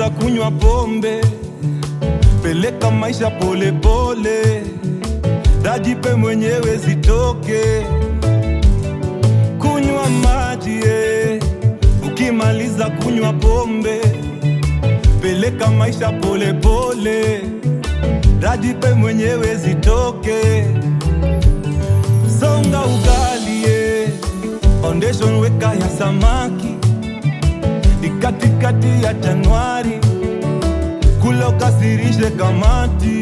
ukimaliza kunywa pombe peleka maisha polepole dajipe mwenyewe zitoke kunywa maji eh. ukimaliza kunywa pombe peleka maisha polepole dajipe mwenyewe zitoke songa ugali eh. foundation weka ya samaki ni katikati ya Januari, kula ukasirishe kamati,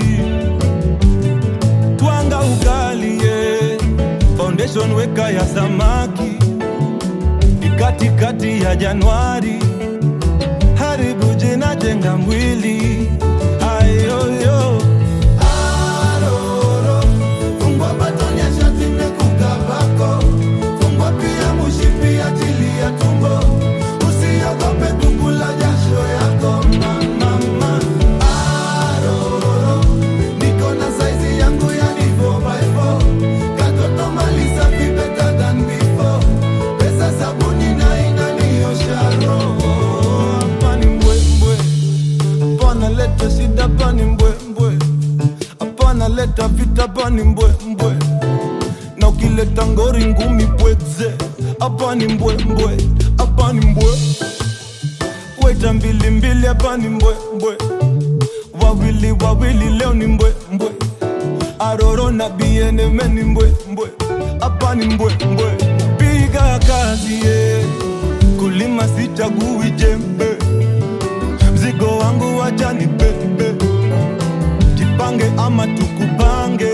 twanga ugali ye. Foundation weka ya samaki ni katikati ya Januari, haribu jina, jenga mwili ayoyo Aroro, fungwa batoni ya shati imekukabako. Fungwa pia mushipi achilia tumbo. Usiogope kukula jasho yako mama. Aroro, niko na saizi yangu yani 4x4. Katoto malisa be better than before. Pesa sabuni na inaniosha roho. hapa ni mbwembwe, hapana leta shida, hapa ni mbwembwe, hapana leta vita, hapa ni mbwembwe, na ukileta ngori ngumi pwekze, hapa ni mbwembwe, hapa ni mbwe, weta mbili mbili, hapa ni mbwembwe, wawili wawili, leo ni mbwembwe, aroro na bieneme ni mbwembwe, hapa ni mbwembwe, piga kazi yeah. kulima sichagui jembe, mzigo wangu wacha ni bebe, jipange ama tukupange,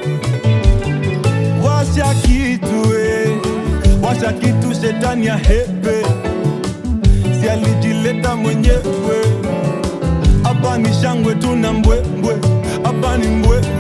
washa kitu eh, washa kitu, shetani ya hepe, si alijileta mwenyewe, hapa ni shangwe tuna mbwembwe, hapa ni mbwe